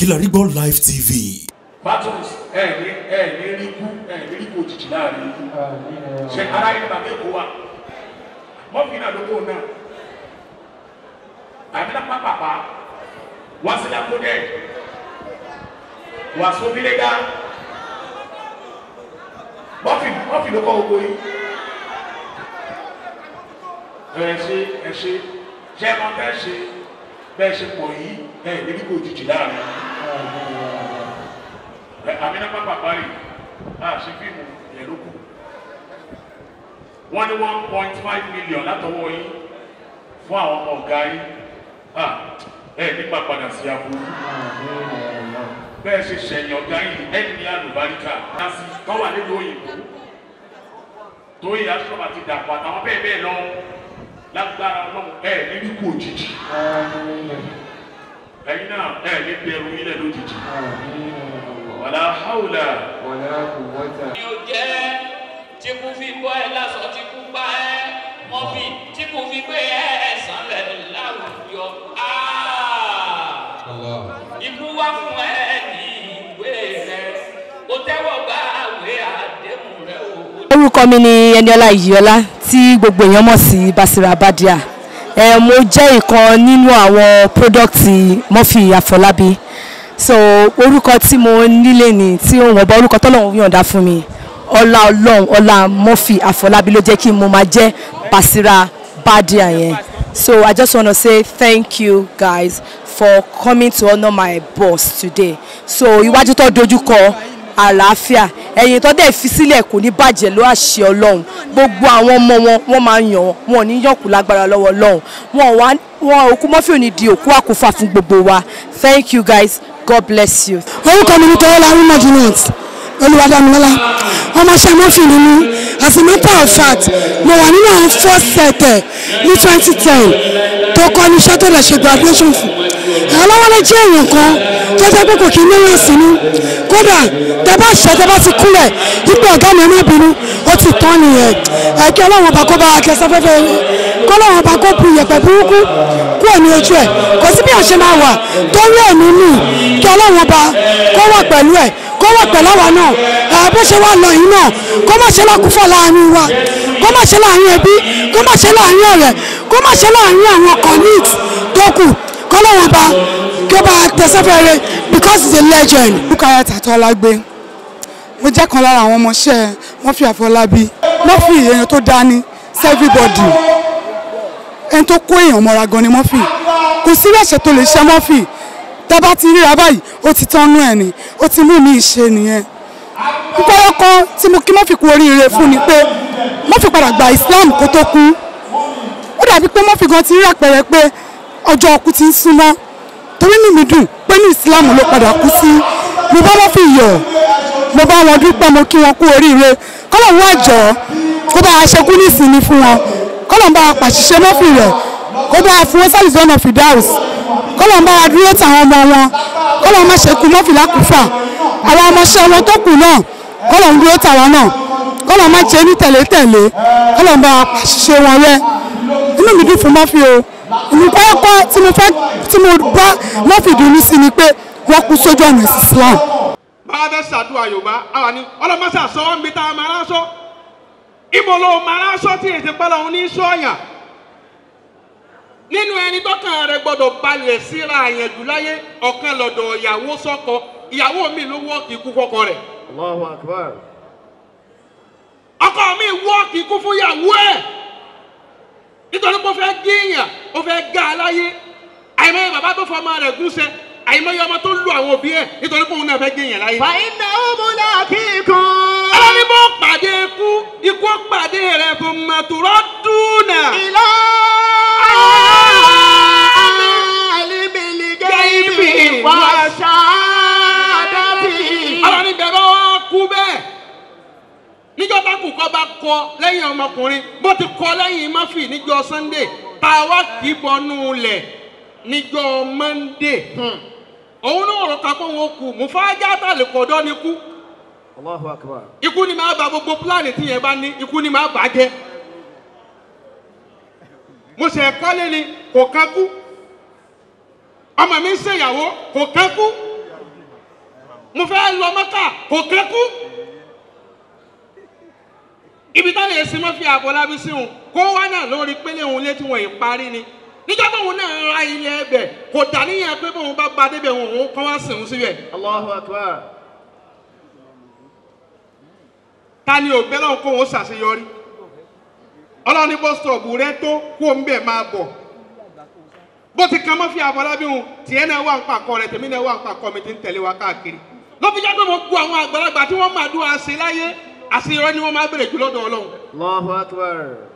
Kilarigbo Live TV. battles ẹ ní ẹ ní rí kú ẹ ní rí kú òjijì láàrin yìí ṣe ara yìí bàbá èkó wa mọ́fì náà ló kó náà àbí náà pápápá wá sí lákòdẹ wá sóbílẹ̀gá mọ́fì mọ́fì ló kọ́ gbogbo yìí ẹ ṣe ẹ ṣe ṣe ẹ máa bẹ́ẹ̀ ṣe bẹ́ẹ̀ ṣe pọ̀ yìí ẹ ní rí kú òjijì láàrin yìí amina papa bari a ṣe fíìmù yẹn ló kù wọ́n ní one point five million látọwọ́ yín fún àwọn ọmọ ọ̀gá yín a ẹ nípa padà sí aburú bẹ́ẹ̀ ṣe ṣẹ̀yìn ọ̀gá yín ẹni ní àlùbáríkà nasi tó wà nínú òyìnbó tóyè aṣọ́ba ti dàpọ̀ àtàwọn bẹ́ẹ̀ bẹ́ẹ̀ lọ lágbára ọlọ́run ẹ ní kú òjijì ẹ̀yin náà ẹ ní bẹ̀rù ilẹ̀ lójijì wàlá hàwùlà. wàlá quwwata. ni o jẹ́ tí kò fi bọ́ ẹ lásán tí kò gbá ẹ mọ́ fi tí kò fi gbé ẹ sànlẹ̀ láwùjọ. Ikú wá fún ẹ ní ìwé rẹ, o tẹ́wọ́ gbá àwé àdéhùn rẹ o. orúkọ mi ni Ẹniọlá Ìyíọlá tí gbogbo èèyàn mọ̀ sí Basira Badia ẹ mo jẹ́ ìkan nínú àwọn pírọ́dọ̀tì Murphy Àfọlábí so orúkọ tí mo nílé ni tí òun ọba orúkọ tọ́lọ́run yọ̀ǹda fún mi ọlá ọlọ́run ọlá Murphy Àfọlábí ló jẹ́ kí mo máa jẹ́ Basira Badia yẹn so I just wanna say thank you guys for coming to honour my boss today so iwájú tó dojú kọ àlàáfíà ẹ̀yìn tó dẹ̀ fi sílẹ̀ kò ní bàjẹ́ ló àṣẹ ọlọ́run gbogbo àwọn ọmọ wọn wọ́n máa ń yàn wọ́n wọn ò ní yànkú lágbára lọ́wọ́ ọlọ́run wọn wá wọn òkú Murphy ò ní di òkú àkúfà fún gbogbo wa thank you guys God bless you. orúkọ mi ni tọ́lá arúmọ̀ juliet olùwàdàmílọ́lá ọmọọṣẹ́ Murphy ni mí as a matter of fact mo wà nínú àwọn first set ẹ̀ ní twenty ten tó kọ́ ní iṣẹ́ tó lè ṣe graduation fún ọlọ́wọ́lé jẹ́ èèyàn kan tó jẹ́ pé kò kí ní wọ́n sí ní kódà tẹ bá ṣe tẹ bá ti kúrẹ̀ ipò ọ̀gá mi má bínú ó ti tán nìyẹn ẹ̀kí ọlọ́run ọba kó bá akẹ́sọ́ fẹ́fẹ́ kó ọlọ́run ọba kó bu ìyẹ̀pẹ̀ burúkú kúrò ní ojú ẹ̀ kò sí bí àṣẹ máa wà tó rí ẹ̀mí nù kí ọlọ́run ọba kó wà pẹ̀lú ẹ̀ kó wà pẹ̀lú àwa náà ẹ̀ bó ṣe wà lọ yìí náà kó má ṣe lákúfọ̀ láàrin wa kó má ṣe láàrin ẹbí kó má ṣe láàrin ọ̀rẹ́ kó má ṣe láàrin àwọn colleagues tó kù kó ọlọ́run ọba kí ó bá tẹ̀sẹ́fẹ̀rẹ̀ because he's a legend. Bukayat Atọ́lágbé mo jẹ́ kan lára àwọn ọmọọṣẹ́ Murphy Àfọlábí Murphy èèyàn tó dání sí everybody ẹni tó kó èèyàn mọ́ra gan ni Murphy kò sí ẹ̀ṣẹ̀ tó lè ṣe Murphy tá bá ti ríra báyìí ó ti tọ́nú ẹ̀ ni ó ti mú mi ṣe nìyẹn nítorí kan tí mo kí Murphy kú oríire fún ni pé Murphy padà gba Islam kó tó kú ó dàbí pé Murphy gan ti rí àpẹẹrẹ pé ọjọ́ ọkú ti ń súnmọ́ torí ní mi dùn pé ní Islam ló padà kú sí mo bá Murphy yọ̀ mo bá wọn dúpẹ́ mo kí wọn kú oríire kọ́lọ̀ wọn àjọ kó bá a ṣekú ní ìsinmi fún wọn kọ́lọ̀ ń bá a pàṣìṣe Murphy rẹ̀ kó bá a fún wọn sálì zone of Fidaus kọ́lọ̀ ń bá a dúró tàwọn ọmọ wọn kọ́lọ̀ ń má ṣekú Murphy lákùúfà àwọn ọmọọṣẹ́ wọn tó kù náà kọ́lọ̀ ń dúró tàwọn náà kọ́lọ̀ má ṣe ní tẹ̀lé-tẹ̀lé kọ́lọ̀ ń bá a pàṣìṣe wọn rẹ́ inú mi dùn fún Murphy o ìmúkọ́kọ́ tí mo fẹ́ tí mo bá Murphy dùn ní sí ni pé wọ́n kú sójú ọ̀nà Islam báwa bẹ ṣàdúrà yorùbá àwa ni ọlọmọṣà sọwọ́ mi tá a máa ránṣọ ìmọ̀ ló máa ránṣọ tí èsì pẹ́ lọ́hún ní sọ́ọ̀yà nínú ẹni tọ́kàn rẹ gbọ́dọ̀ balẹ̀ síra àyànjú láyé ọ̀kan lọ́dọ̀ ìyàwó sọ́kọ ìyàwó mi ló wọ́ọ̀kì ikú fọ́kọ rẹ̀ Allahu akbar. ọkọ mi wọ́ọ̀kì ikú fún ìyàwó ẹ̀ nítorí pé ó fẹ́ gíyàn ó fẹ́ gá a láyé àìmọye bàbá tó fọ ọmọ rẹ̀ gúnṣẹ́ àìmọye ọmọ tó lu àwọn òbí ẹ̀ nítorí pé òun náà fẹ́ gíyàn láyé. fàyínà òmùlà kíkún. ọlọ́ni bó pàdé ikú ikú pàdé rẹ̀ fún màtúrọ́ dúnà. ìlà àlìmìlì gẹ́gẹ́ wà ṣáàdàbí. ọlọ́ni bẹ̀rẹ̀ wá kú bẹ́ẹ̀ níjọ́ bá kù kọ́ bá kọ lẹ́yìn ọmọkùnrin bó ti kọ lẹ́yìn Murphy níjọ́ Sunday tá a wá kì í bọnú lẹ̀ níjọ́ Monday òun náà rọ̀ ká pé òun kù mufájá tàlẹ̀ kọ̀dọ́ ni kú Allahu akbar. ikú ni máa ba gbogbo pílánì tí yẹn bá ní ikú ni máa bàjẹ́ mo ṣe kọ́lé ni kò kán kú ọmọ mi ń ṣèyàwó kò kán kú mo fẹ́ lọ mọ́kà kò kẹ́kú ibi táwọn èsì mọ́ fi àbọ̀lábí sí òun kó wá náà lórí pélé òun létí wọn yìí parí ni níjọ́ tóun náà ra ilé ẹbẹ̀ kò dà níyẹn pé bóun bá ba débẹ̀ òun òun kọ́ wá sìn òun síbẹ̀ Allahu Akbar. ta ni ò bẹ́lọ̀ kó òun ṣàṣeyọrí ọlọ́run ní bọ́sítọ̀ọ̀bù rẹ tó kó ń bẹ̀ máa bọ̀ bó ti kan mọ́ fi àbọ̀lábí òun tiẹ̀ náà wà ń pàkọ́ rẹ tèmi náà wà ń pàkọ́ mi ti ń tẹ̀lé wa káàkiri ló fi jẹ́ pé mo gbọ́ àwọn àgbàlagbà tí wọ́n máa dún àṣẹ láyé àṣeyọrí ni wọ́n máa bèrè jù lọ́dọ̀ ọlọ́run Allahu Akbar.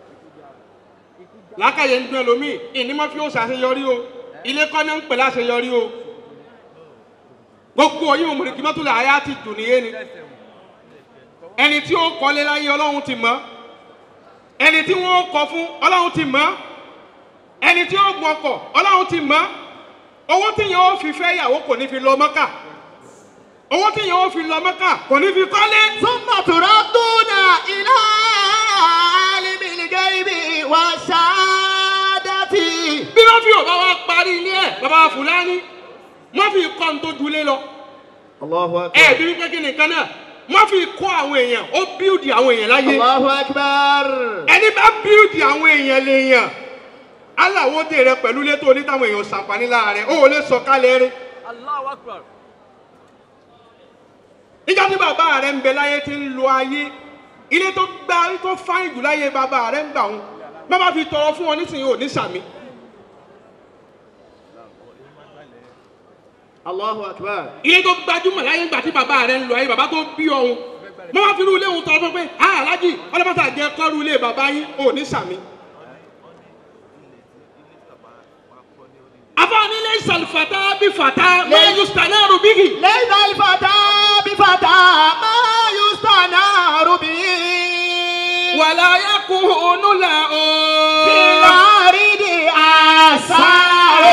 làákàyè ń dún ẹlòmíì ìní mọ́ fi ó ṣàṣeyọrí o ilé kọ́ ní ń pè láṣeyọrí o gbogbo ọyún òmùrìkì mọ́tò lè àyà ti dùn níyé ni ẹni tí ó kọ́lé láyé ọlọ́run ti mọ̀ ẹni tí wọ́n kọ́ fún ọlọ́run ti mọ̀ ẹni tí ó gun ọkọ̀ ọlọ́run ti mọ̀ owó tí yẹn ó fi fẹ́ ìyàwó kò ní fi lọ mọ́kà owó tí yẹn ó fi lọ mọ́kà kò ní fi kọ́lé. ثم تردون إلى عالم الغيب والشهادة bí wọ́n fi ọ̀bá wa parí ilé ẹ̀ bàbá fúlàní wọ́n fi kọ́ ní tó dulé lọ. Allahu ẹ Akbar. bí wípé kí nìkan náà wọ́n fi kọ́ àwọn èèyàn ó bíúdì àwọn èèyàn láyé Allahu Akbar. ẹni bá bíúdì àwọn èèyàn lèèyàn aláwọ̀dé rẹ pẹ̀lú ilé tó ní táwọn èèyàn ṣàǹfààní lára rẹ ó ò lè sọ kálẹ̀ rẹ. nígbà tí bàbá rẹ ń bẹ láyé tí ń lo ayé ilé tó gbá tó fáyìn jù láyé bàbá rẹ ń gbà wọn bàbá fi tọrọ fún wọn nísìnyí ò ní sàmì. Allahu Akbar. ilé tó gbajúmọ̀ láyé ńgbà tí bàbá rẹ̀ ń lọ ayé bàbá tó bí ọ̀hún mo máa fi irú ilé òun tọrọ fún pé a alájì ọlọ́pàá jẹ́ kọ́rù ilé bàbá yín ò ní sàmì. afáàní ilé ìsàlùfàtà bí fàtà máa yù sànẹ́rù bíkì. ليس الفتى بفتى ما يستنار به wàlá yakunu la o. في الأرض آثار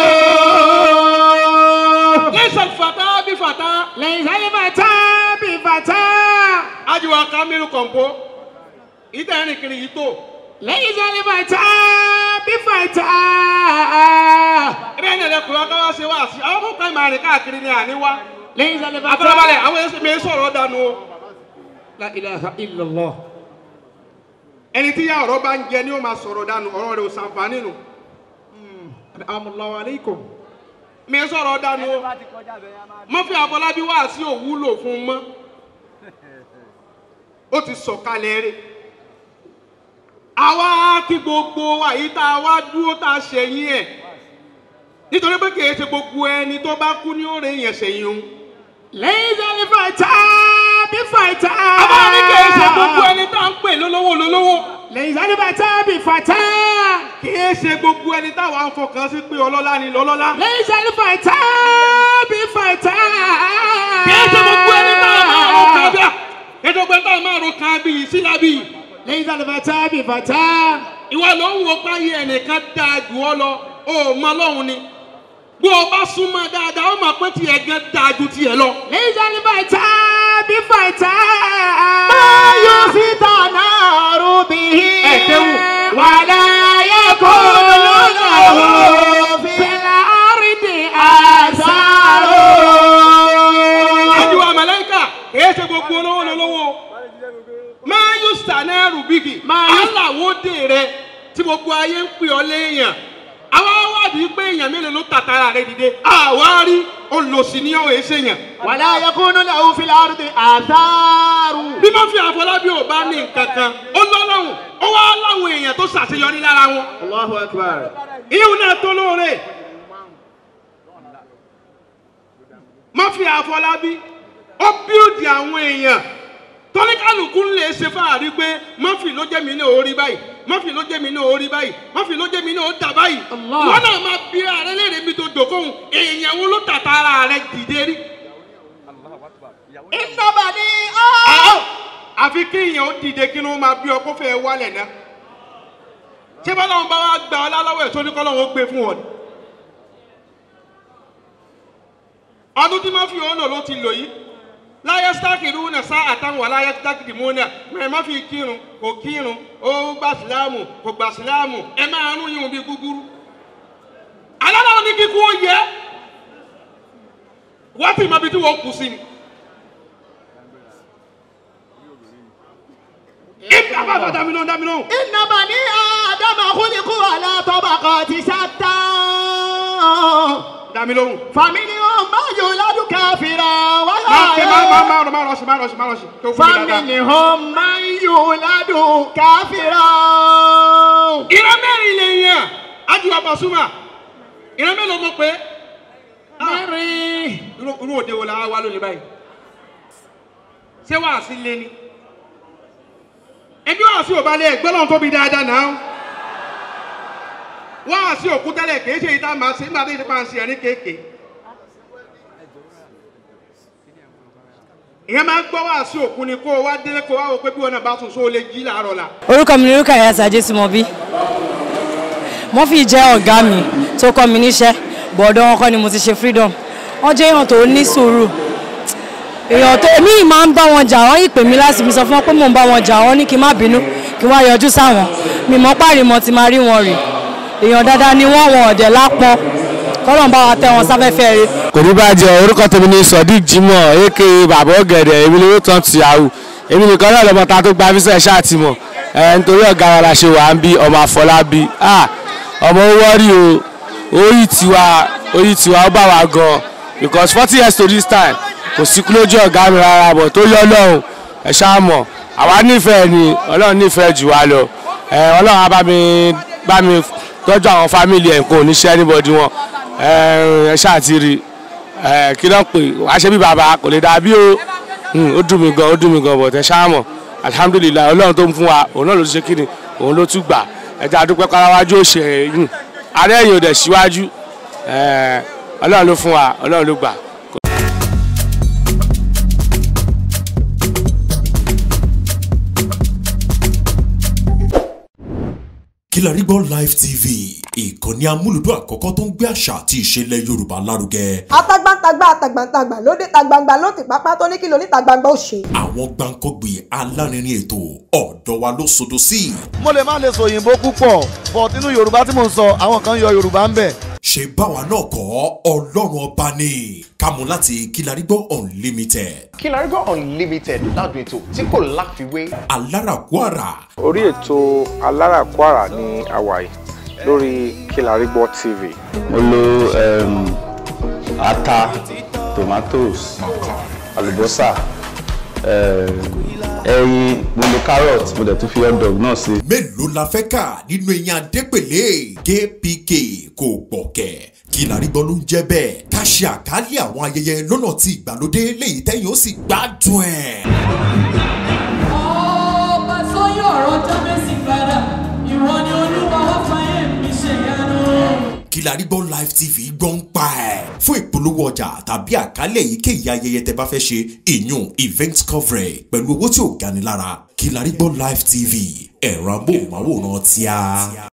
ilé ìsàlùfàtà bí fàtà. ليس الفتى بفتى ajiwa kamilu kọ̀ǹpó ìtẹ̀rìn kiri yìí tó. ليس الفتى بفتى ẹbí ẹni ẹ̀rẹ́ kùrọ̀ káwá ṣe wá sí àwọn kókò ìmọ̀ àrìn káàkiri ní àníwá. ليس الفتى afọlábalẹ̀ àwọn ẹsẹ̀ mi sọ̀rọ̀ dànù o. la ilaha illallah. ẹni tí yá ọ̀rọ̀ bá ń jẹ ni ó máa sọ̀rọ̀ dànù ọ̀rọ̀ rẹ̀ ò sàǹfààní nù. amúláwá aleikum. mi sọ̀rọ̀ dànù o. mọ́fí àbọ̀lábí wá sí òwúlò fún un mọ́. ó ti sọ̀kalẹ̀ rẹ̀. àwa kí gbogbo wa yìí tá a wá dúró tá a ṣẹ̀yìn ẹ̀ nítorí pé kìí ṣe gbogbo ẹni tó bá kú ní òòrè yẹn ṣẹ̀yìn òun. ليس الفتى بفتى àbá ní kìí ṣe gbogbo ẹni tá à ń pè lólówó lólówó. ليس الفتى بفتى kìí ṣe gbogbo ẹni táwa ń fọkàn sí pé ọlọ́lá ni lọ́lọ́lá. ليس الفتى بفتى kìí ṣe gbogbo ẹni táwa máa ro kan bí kìí ṣe gbogbo ẹni táwa máa ro kan bí sílábì. ليس الفتى بفتى ìwọ ló ń wo páyé ẹnìkan dáa jù ọ lọ o ò mọ lọ́hùn ni. bó o bá súnmọ́ dáadáa ó mọ̀ pé tiẹ̀ gan dáa ju tiẹ̀ lọ. ليس الفتى بفتى ما يفتنار به ẹ̀kẹ́wù. ولا يكون له في الأرض آثار àdìwà màláìkà kìí ṣe gbogbo olówó lolówó máa yù sànẹ́rù bíkì aláwòdè rẹ tí gbogbo ayé ń pè ọ léèyàn àwa wádìí pé èèyàn mélòó ló tàtàrà rẹ dìde àwa rí olùsí ní ọ̀hún èsèyàn ولا يكون له في الأرض آثار bí wọ́n fi àfọlábí ò bá ní nǹkan kan ó lọ́lọ́hùn ó wá láwọn èèyàn tó ṣàṣeyọrí lára wọn الله أكبر ìhùn náà tó lóore má fi àfọlábí ó bíòdì àwọn èèyàn tọ́níkàlùkù ń lè ṣe fáàrí pé mọ́fì ló jẹ́ mi ní orí báyìí mọ́fì ló jẹ́ mi ní orí báyìí mọ́fì ló jẹ́ mi ní orí báyìí Allah. wọ́n náà máa bí ààrẹ léèrè mi tó dòkóhùn èèyàn wo ló tàtà ara rẹ dìde rí. إن بني Àá, àfi kí èèyàn ó dìde kí ló máa bí ọ kó fẹ́ wálẹ̀ náà ṣé bá láwọn bá wá gba ọ lálọ́wọ́ ẹ̀ tó ní kọ́ lọ́wọ́ ó gbé fún ọ ni. ọdún tí mọ́fì òun lò ló ti lò yìí láyé sítákìrì náà sá àtàwọn aláyé sítákìrì mú náà mẹ́rin má fi kírun kò kírun ó gbà síláàmù kò gbà síláàmù ẹ máa rún yín bí gúgúrú. aláwọ̀ ní kíkú ó yẹ wọ́n ti mọ ibi tí wọ́n kù sí ni ọ̀dà dá mi lóhùn dá mi lóhùn. إن بني آدم خلقوا على طبقات شتى dá mi lóhùn. فمنهم من يولد كافرا má fi má má ولا má má rọ̀ṣì má rọ̀ṣì má rọ̀ṣì tó fún mi dáadáa. فمنهم من يولد كافرا ìran mẹ́rin lè yàn ájúwa pàṣúmà ìran mélòó mo pé. mẹ́rin irú irú òde wo la wá lónìí báyìí ṣé wàá sí lé ní. ẹbí wàá sí òbá lé ẹgbẹ́ lọ́n tóbi dáadáa náà wàá sí òkú tẹ́lẹ̀ kìí ṣe ìta màá sí nígbà tó ṣe máa ń ṣe ẹ̀rín kéèké. ìyẹn máa ń gbọ́ wàá sí òkú ni kó o wá délé kó o wá wò pé bí wọn náà bá tún sóò lè jí làárọ̀ la. orúkọ mi ni orúkọ ẹ̀yà sàjẹ́ tí mo bí murphy jẹ́ ọ̀gá mi tó kọ́ mi níṣẹ́ bọ̀dọ̀ wọn kọ́ ni mo ti ṣe freedom wọ́n jẹ́ èèyàn tó ní sùúrù èèyàn tó èmi yìí máa ń bá wọn jà wọ́n yìí pè mí láti mi sọ fún wọn pé mò ń bá wọn jà wọ́n ní kí n má bínú kí wọ́n á yọjú sáwọn mi mọ́ páàrí mọ́ ti máa rí wọn rì èèyàn dáadáa ni wọ́n wọn ọ̀dẹ̀ lápọn kọ́lọ́n bá wa tẹ wọn sáfẹ́fẹ́ rẹ̀ kò ní bàjẹ́ orúkọ tèmi ní sodiq jimoh aka bàbá ọ̀gẹ̀dẹ̀ èmi lówó tán ti àwù èmi nìkan náà lọ́mọ ta tó gba fíṣẹ́ ṣáà ti mọ̀ ẹ̀ nítorí ọ̀gá wa la ṣe wà ń bí ọmọ àfọlábí ah ọmọ owó rí o orí tiwa orí tiwa ó bá wa gan because forty years to this time kò sí kú lójú ọ̀gá mi rárá bọ̀ tó yọ ọlọ́run ẹ̀ ṣáà mọ̀ àwa nífẹ̀ẹ́ ni ọlọ́run nífẹ̀ẹ́ jù wá lọ ẹ̀ ọlọ́run á bá mi bá mi tọ́jú àwọn fámìlì ẹ̀ nǹkan ò ní ṣe anybody wọn ẹ̀ ẹ̀ ṣáà ti rí ẹ̀ kí ló ń pè wá ṣe bí bàbá kò lè dàbí o Hmm, ó dùn mí gan ó dùn mí gan bọ̀ tẹ ṣáà mọ̀ alihamudulilayi ọlọ́run tó ń fún wa òun náà ló ti ṣe kíni òun ló tún gbà ẹja dúpẹ́ káráwájú ó ṣe ẹ̀yìn arẹ́yìn ò dẹ̀ síwájú ẹ̀ ọlọ́run ló fún wa ọlọ́run ló gbà. Kilarigbo Live TV ìkànnì amúlùdún àkọ́kọ́ tó ń gbé àṣà àti ìṣẹ̀lẹ̀ Yorùbá lárugẹ. atagbantagba atagbantagba lóde tagbangba ló ti pápá tó ní kí lóní tagbangba ó ṣe. àwọn gbàǹkọ́gbì alárinrin ètò ọ̀dọ́ wa ló sodo sí. mo lè má lè sọ òyìnbó púpọ̀ but nínú yorùbá tí mò ń sọ àwọn kan yọ yorùbá ń bẹ̀. ṣe báwa náà kọ́ ọlọ́run ọba ni kámú láti Kilarigbo Unlimited. Kilarigbo Unlimited ládùn ètò tí kò láfiwé. alárakúàrà orí ètò alárakúàrà ní hawaii lórí Kilarigbo TV. mo lo um, ata tomatoes àlùbọ́sà um, ẹyin mo lo carrot mo dẹ̀ tún fi hot dog náà sí. mélòó la fẹ́ kà nínú eyín adépèlé kpk kò gbọ̀kẹ́ Kilarigbo ló ń jẹ́ bẹ́ẹ̀ ká ṣe àkálẹ̀ àwọn ayẹyẹ lọ́nà tí ìgbàlódé léyìí tẹ́yìn ó sì gbádùn ẹ̀. ọba sọyún ọ̀rọ̀ jábẹ́sì padà ìwọ ni olúwa wá fàyè mi ṣe yanu. Kilarigbo Live TV gbọ́ ń pa ẹ̀. fún ìpolówó ọjà tàbí àkálẹ̀ èyíkéyìí ayẹyẹ tẹ bá fẹ́ ṣe ìyún event coverage pẹ̀lú owó tí ò gani lára Kilarigbo Live TV ẹ̀rọ amóhùnmáwòrán tíá.